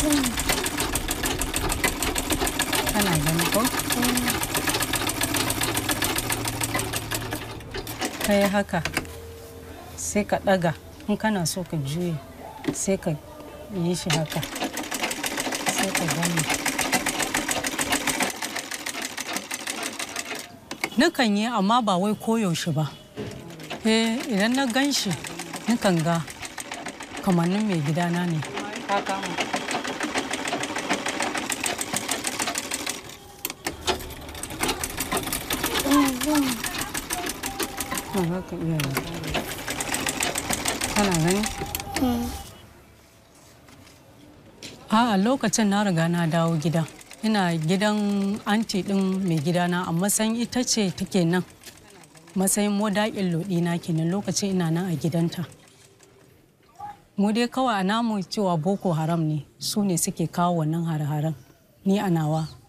kana gani ko kai haka sai ka ɗaga in kana so ka juye sai ka yi shi haka sai ka gani Nukan yi amma ba wai koyaushe ba. Eh idan na gan shi nukan ga kamannin mai gidana ne. Ka kama. Ba za ka iya yi. Kana gani? A lokacin na riga na dawo gida. Ina gidan anti ɗin mai gidana a matsayin ita ce take nan. Matsayin modaƙin lodina kenan lokacin ina nan a gidanta. Mu dai kawai a namu cewa Boko Haram ne su ne suke kawo wannan hare-haren. Ni a nawa